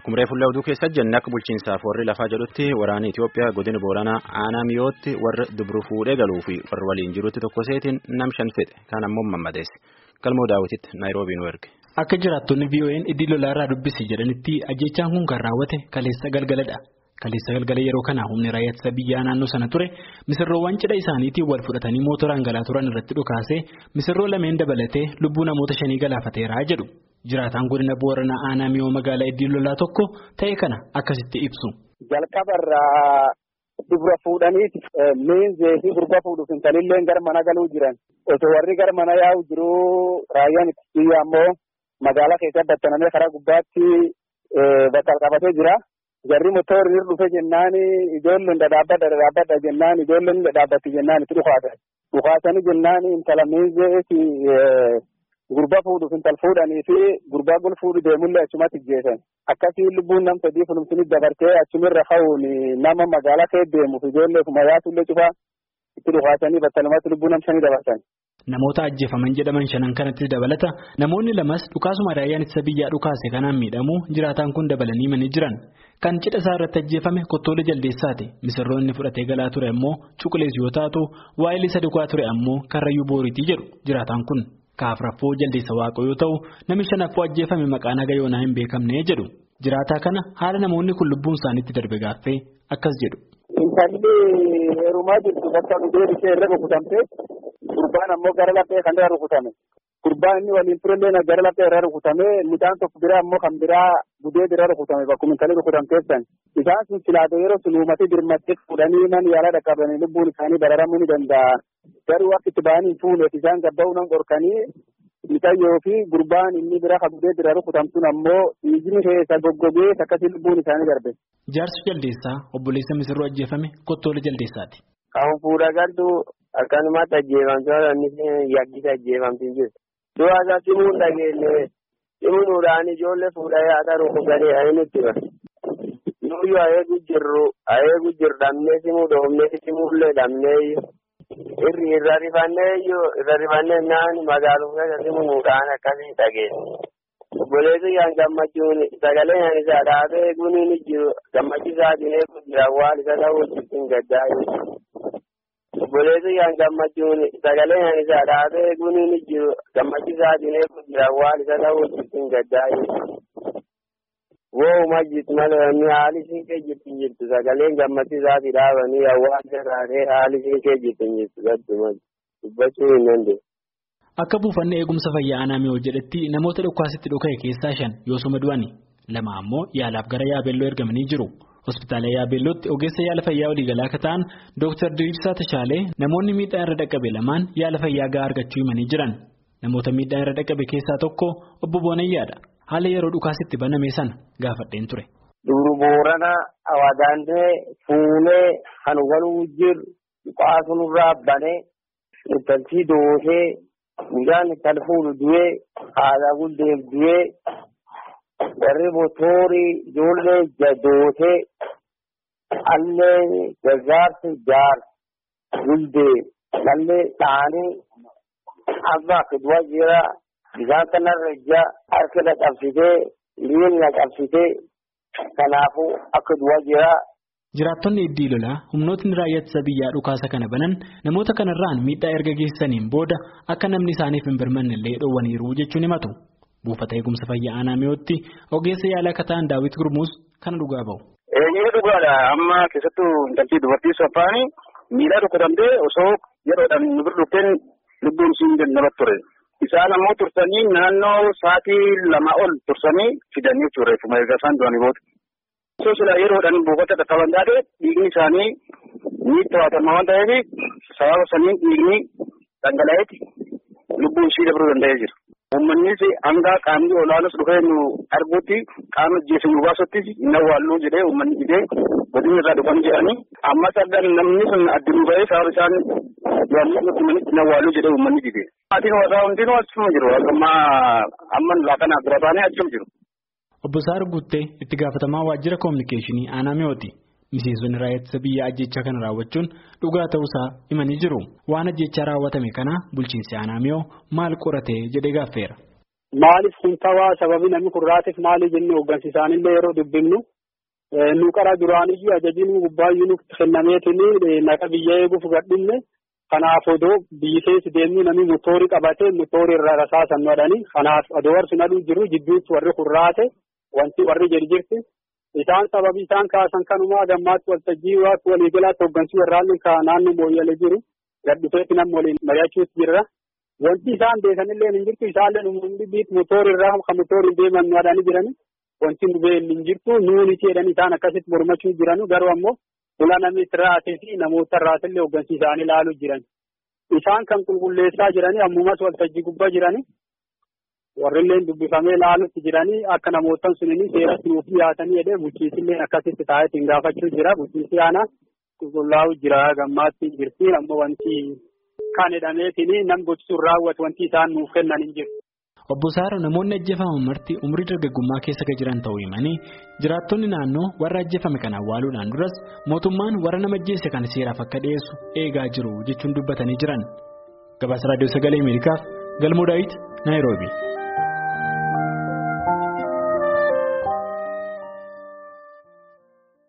Akkuma reefullee oduu keessa jenne akka bulchiinsaaf warri lafaa jedhutti waraana Itoophiyaa godina Booranaa aanaa miyootti warra dubru fuudhee galuu fi warra waliin jirutti tokko seetiin nam shan fedhe kan ammoo mammadeesse. Galmoo daawwititti Naayiroobii nu erge. Akka jiraattonni VON iddii lolaarraa dubbisi jedhanitti ajjechaan kun kan raawwate kaleessa galgaladha. Kaleessa galgala yeroo kana humni raayyaa ittisa biyyaa naannoo sana ture misirroowwan cidha isaaniitiin wal fudhatanii mootoraan galaa turan irratti dhukaasee misirroo lameen dabalatee lubbuu namoota shanii galaafateera jedhu. Jiraataan godina Booranaa aanaa miyoo magaalaa iddii lolaa tokko ta'e kana akkasitti ibsu. Jalqabarraa dubra fuudhaniiti miinzee fi gurba fuudhuuf intalillee gara mana galuu jiran osoo warri gara mana yaa'u jiruu raayyaan ittisa biyyaa ammoo magaalaa keessa battanamee karaa gubbaatti bakka qabatee jira. Jarri motorri dhufe jennaan ijoolleen dhadhaabbadha dhadhaabbadha jennaan ijoolleen dhadhaabbatti jennaan itti dhukaatan. Dhukaatanii jennaan intala miinzee Gurbaa fuudhuuf intal fuudhanii fi gurbaa gol fuudhu deemullee achumatti jeesan. Akkasii lubbuun nam sadii fulumsini dabartee achumirra ka'uun nama magaalaa kee deemuuf ijoollee kuma yaatullee cufaa itti dhukaasanii battalumatti lubbuu nam shanii dabarsan. Namoota ajjeefaman jedhaman shanan kanatti dabalata namoonni lamas dhukaasuma raayyaan ittisa biyyaa dhukaase kanaan miidhamuu jiraataan kun dabalanii manii jiran. Kan cidha isaa irratti ajjeefame kottoolee jaldeessaati. Misirroonni fudhatee galaa ture ammoo cuqulees yoo taatu waa'ee isa dhugaa ture ammoo karrayyuu booriitii jedhu jiraataan kun. Kaafraffoo jaldeessa waaqoo yoo ta'u namni shanaffoo ajjeefame maqaan haga yoonaa hin beekamne jedhu jiraataa kana haala namoonni kun lubbuun isaaniitti darbe gaaffee akkas jedhu. Intalli heerumaa jirtu bakka dhugee ishee irra rukutamte gurbaan ammoo gara laphee kan irra rukutame gurbaan inni waliin turellee gara laphee irra rukutame midhaan tokko biraa ammoo kan biraa gudee bira rukutame bakkuma intalli rukutamteessan isaan sun silaatee yeroo sun uummati dirmattee fuudhanii man yaala dhaqqabanii lubbuun isaanii bararamuu ni danda'a. Garuu akka itti ba'anii fuuneef isaan gabba'uu nan qorkanii mixayyoo fi gurbaan inni bira kabudee bira rukutamtuun ammoo dhiigni keessa goggogee akkasii lubbuun isaanii darbe. Jaarsi jaldeessaa obboleessa misirroo ajjeefame kottoolee jaldeessaati. Kan fuudha galtu akkanumatti ajjeefamte inni yaggisa ajjeefamti jiru. Du'a isaa simuun dhageenye simuudhaan ijoollee fuudhee haadha rukutanii ani nutti bara. Nuyyuu ayeegu jirru ayeegu jirru dhabnee simuu dhoofnee simuullee dhabnee irri irra rifannee irra rifannee naan magaaluma keessa simuudhaan akkasii dhageenya. Obboleessi kan gammachuun sagalee kan isaa dhaabee eeguun ni jiru gammachiisaatiin eeguun jira waan isa ta'uu ittiin gaddaa'e. Obboleessi kan gammachuun sagalee kan isaa dhaabee eeguun ni jiru gammachiisaatiin eeguun jira waan isa ta'uu ittiin gaddaa'e. Wooma jirtu malee inni haali isheen kee jirtu jirtu sagaleen gammachiisaatii dhaabanii hawaasa taatee haali isheen kee jirtu jirtu gadduma dubbachuu hin dandeenye. Akka buufanni eegumsa fayyaa aanaa miyoo jedhetti namoota dhukaasitti dhuka'e keessaa shan yoosuma du'ani lama ammoo yaalaaf gara yaabeelloo ergamanii jiru. Hospitaala yaabeellootti ogeessa yaala fayyaa waliigalaa akka ta'an Dr. Diriirsaa Tashaalee namoonni miidhaan irra dhaqqabe lamaan yaala fayyaa gahaa argachuu himanii jiran. Namoota miidhaan irra dhaqqabe keessaa tokko obbo Boonayyaadha. Haala yeroo dhukaasitti baname sana gaafadheen ture. Dubru boorana awadaantee fuunee kan waluu jiru qaasunurraa banee intalchi doosee midhaan kan fuudhu du'ee haadha guddeef du'ee warri motoorii ijoollee doosee allee gargaarsi jaar guddee mallee dhaanii amma akka du'a jira. Bishaan kanarra ija harka na qabsitee miilli na qabsitee kanaafuu akka du'a jira. Jiraattonni iddii lolaa humnootni raayyaa ittisa biyyaa dhukaasa kana banan namoota kanarraan miidhaa erga geessaniin booda akka namni isaaniif hin birmanne illee dhoowwaniiru jechuun himatu. Buufata eegumsa fayyaa aanaa miyootti ogeessa yaala akka ta'an Daawit Gurmuus kana dhugaa bahu. Eeyyee dhugaadha amma keessattuu intaltii dubartii saffaanii miidhaa rukutamtee osoo yeroodhaan nu bira dhufteen lubbuun siin namatti ture. Isaan ammoo tursanii naannoo sa'aatii lama ol tursanii fidanii jechuudha reeffuma erga isaan du'anii booda. Osoo silaa yeroodhaan buufata dhaqqaban taate dhiigni isaanii ni to'atama waan ta'eef sababa saniin dhiigni dhangala'eeti lubbuun ishii dabruu danda'ee jira. Uummannis hanga qaamni olaanus dhufee nu arguutti qaama jeesu nu baasutti hin awwaalluu jedhee uummanni jedhee godina irraa dhufan jedhanii ammas argan namni sun addunuu ba'ee sababa isaan du'anii nutti manitti hin awwaalluu jedhee uummanni dide. Maatiin warraa hundinuu achuma jiru amma amma laaqanaa bira baanee achuma jiru. Obbo Saar Guuttee itti gaafatamaa waajjira koominikeeshinii aanaa mi'ooti. Miseensonni raayyaa ittisa biyyaa ajjechaa kana raawwachuun dhugaa ta'uusaa himanii jiru. Waan ajjechaa raawwatame kana bulchiinsi aanaa mi'oo maal qorate jedhee gaaffeera. maaliif kun tawaa sababii namni kurraatiif maali jennee hooggansi isaanillee yeroo dubbifnu nu qara duraaniyyuu ajajiin gubbaayyuu nutti kennameetiin naqa biyya eeguuf gadhinne kanaaf odoo biyyi keessa deemnu namni motoorii qabatee motoorii irraa rasaasan madhanii kanaaf odoo warri naduu jiru jidduutti warri kurraate wanti warri jirjirti isaan sababii isaan kaasan kanumaa gammaatti waltajjii waaqi waliigalaatti hooggansi warraanni naannoo mooyyale jiru gadhufeetti nam waliin mari'achuutti jirra. Wanti isaan beekanillee hin jirtu isaallee uummanni biit motoorii irraa kan motoorii deeman madhanii jirani wanti nu beekni hin jirtu nuuni jedhanii isaan akkasitti mormachuu jiranu garuu ammoo fuula namni irraatee fi namoota irraatillee hooggansi isaanii ilaaluu jiran. Isaan kan qulqulleessaa jiranii ammumas waltajjii gubbaa jiranii warrilleen dubbifamee ilaalutti jiranii akka namootan sunini seeratti nuuf dhiyaatanii jedhee bulchiisillee akkasitti taa'eetiin gaafachuu jira bulchiisi aanaa qulqullaa'u jira gammaatti jirti ammoo wanti kan jedhameetiin nam gochisuun raawwatu wanti isaan nuuf kennan hin jiru. Obbo Saaro namoonni ajjeefaman marti umrii dargaggummaa keessa kan jiran ta'uu himanii jiraattonni naannoo warra ajjeefame kana awwaaluudhaan duras mootummaan warra nama ajjeesse kan seeraaf akka dhiyeessu eegaa jiru jechuun dubbatanii jiran. Gabaasa Raadiyoo Sagalee Ameerikaaf Galmoo Daawit Naayiroobi.